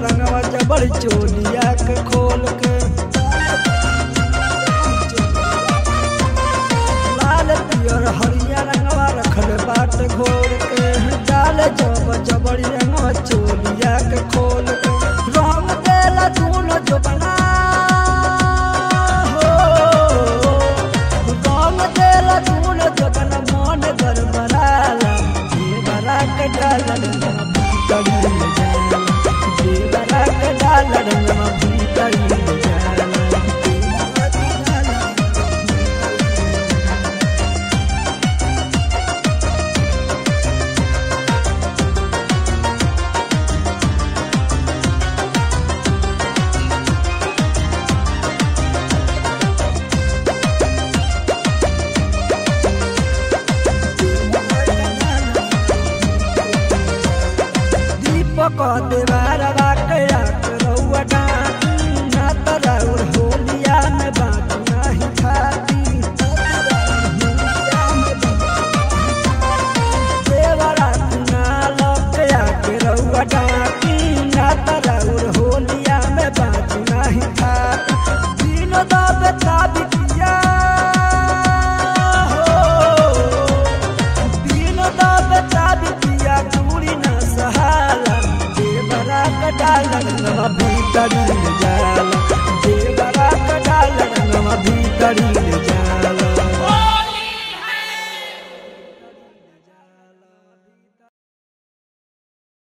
रंगवा जबर चोलिया के खोल के लाल पियर हरिया रंगवा रखल बाट घोर के डाल जब जबरी रंगवा चोलिया के खोल के रंग देला दूनो जो बना हो रंग देला दूनो जो बना मन गरबराला देवरा के डाला रंगवा भीतरी ले जाला देवरा के डाला रंगवा भीतरी ले जाला देवरा के डाला दीपक देवार बाकया करौआ डाकी ना तराउर होलिया में बात नाही खाती देवरा कुना लकया करौआ डाकी ना तराउर होलिया में बात नाही खाती दिन दाबे ताबितिया हो दिन दाबे ताबितिया चूड़ी न सहाला देवरा कटाला नवा भीतरी ले जाला देवरा कटाला नवा भीतरी ले